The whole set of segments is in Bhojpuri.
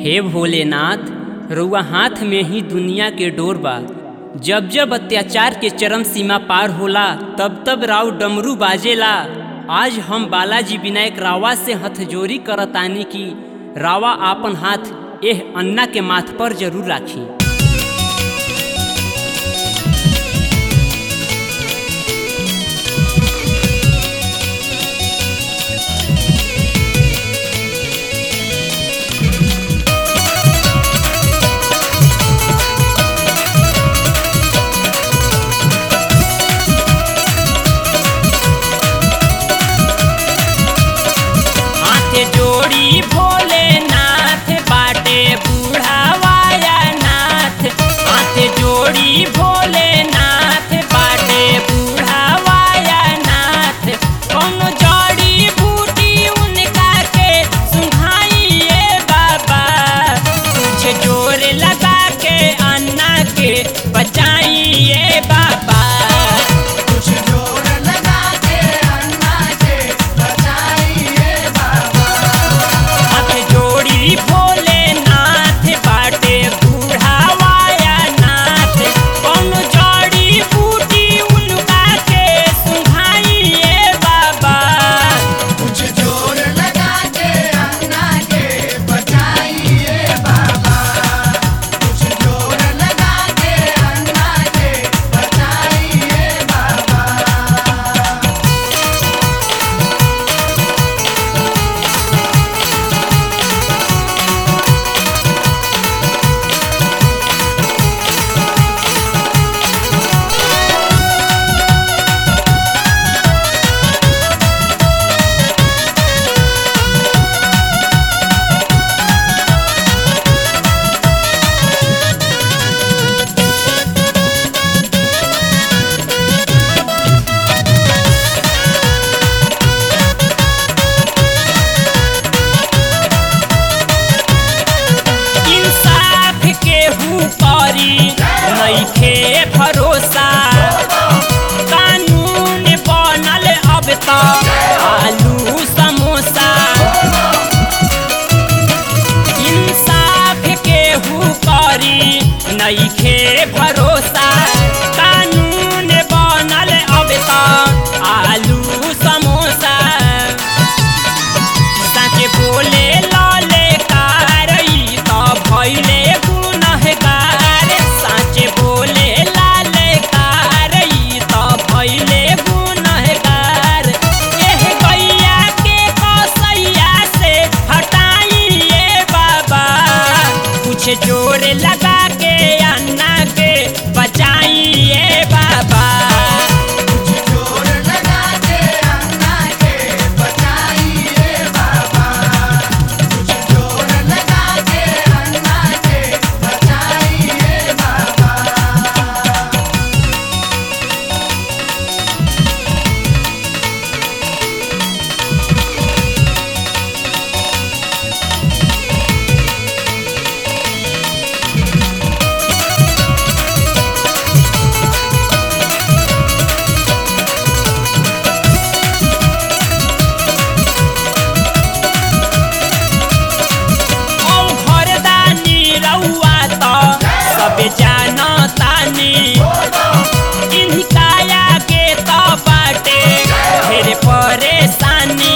हे भोलेनाथ रउआ हाथ में ही दुनिया के डोर बा जब जब अत्याचार के चरम सीमा पार होला तब तब राव डमरू बाजेला आज हम बालाजी विनायक रावा से हथजोरी करतानी की रावा आपन हाथ एह अन्ना के माथ पर जरूर राखी हाथ जोड़ी भोलेनाथ बाटे बुढ़ावाया नाथ हाथ जोड़ी भोलेनाथ बाटे बुढ़ावाया नाथ कौनो जड़ी बूटी उनका के सुहाइए बाबा कुछ जोर लगा के अन्ना के बचाइए बाबा कुछ जोर लगा के अन्ना के बचाइए बाबा हाथ जोड़ी भोलेनाथ बाटे बुढ़ावाया नाथ कौन जड़ी बूटी उनका के सुहाइए बाबा कुछ जोर लगा के अन्ना के बचाइए बाबा कुछ जोर लगा के अन्ना के बचाइए बाबा इंसाफ के करी नइखे भरोसा कानून बनल अब त आलू समोसा इंसाफ के करी नइखे भरोसा कानून बनल अब त आलू समोसा साँचे बोले लाले कारई त भैले गुनहगार साँचे बोले लाले कारई त भैले गुनहगार एह गैया के कसैया से हटाइए बाबा कुछ जोर लगा के अन्ना के बचाइए बाबा कुछ जोर लगा के अन्ना के बचाइए बाबा कुछ जोर लगा के अन्ना के बचाइए बाबा औ घरदानी रउआ त सब जानतानी इनकाया के त बाटे ढेर परेशानी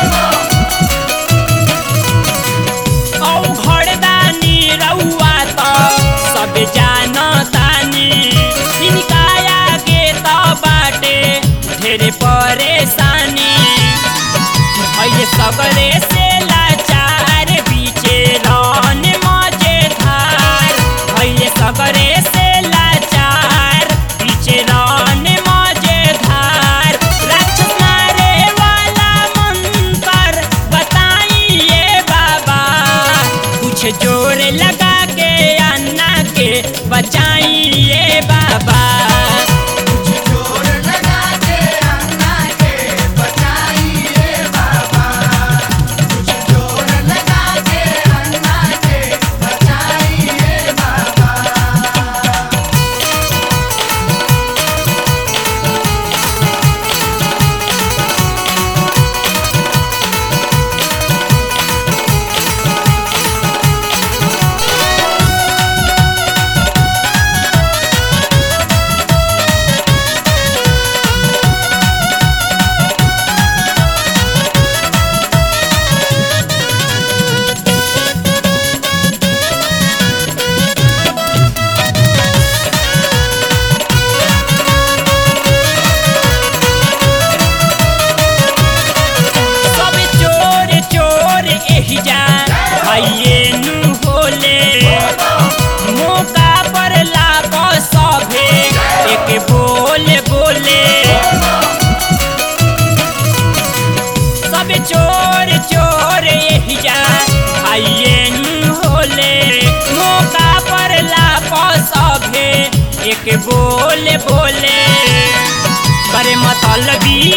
औ घरदानी रउआ त सब जानतानी इनकाया के त बाटे ढेर परेशानी अहिले सगरे से लाचार बीचे रन मजेधार अहिले सगरे से लाचार बीचे रन मजेधार राक्षस मारे वाला मंत्र बताइए बाबा कुछ जोर लगा के अन्ना के बचाइए बाबा कुछ जोर लगा के अन्ना के बचाइए बाबा कुछ जोर लगा के अन्ना के बचाइए बाबा कुछ आइए नु होले मौका पर लाग सभे एक बोले बोले सब चोर चोर यही जा आइए नु होले मौका पर लाग सभे एक बोले बोले करे मतलबी